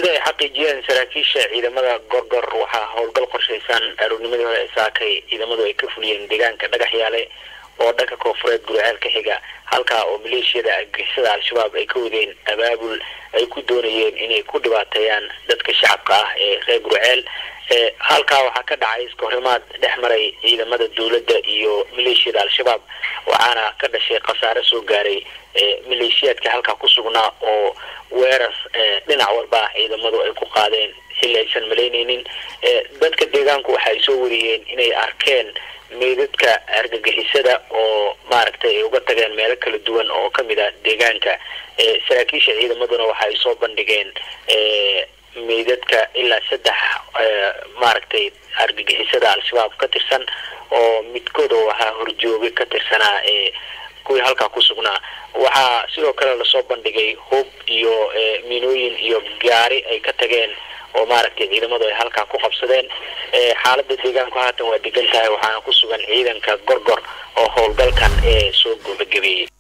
sida ay xaqiijiyeen saraakiisha ciidamada gorgor waxaa howlgal qorshaysan aroornimadii hore ee saakay ciidamadu ay ka fuliyeen deegaanka dhagaxyaale oo dhanka koonfureed guriceel ka xiga halkaa oo maleeshiyada argixisada al-shabaab ay ka wadeen abaabul ay ku doonayeen inay ku dhibaateeyaan dadka shacabka ah ee reer guriceel halkaa waxaa ka dhacay iskahorimaad dhex maray ciidamada dowladda iyo maleeshiyada al-shabaab waxaana ka dhashay khasaare soo gaaray maleeshiyaadka halkaa ku sugnaa oo weerar dhinac walba ciidamadu ay ku qaadeen xilli aysan malaynaynin dadka deegaanku waxa ay soo wariyeen inay arkeen meydadka argagixisada oo maaragtay ay uga tageen meelo kala duwan oo kamid a deegaanka saraakiisha ciidamaduna waxa ay soo bandhigeen meydadka ilaa saddex maaragtay argagixisada al-shabaab ka tirsan oo midkood oo ahaa horjooge ka tirsanaa ee kuwii halkaa ku sugnaa waxaa sidoo kale lasoo bandhigay hub iyo miinooyin iyo gaari ay ka tageen oo maaragtay ciidamadu ay halkaa ku qabsadeen xaalada deegaanku haatan waa degan tahay waxaana ku sugan ciidanka gorgor oo howlgalkan ee soo gabagabeeyey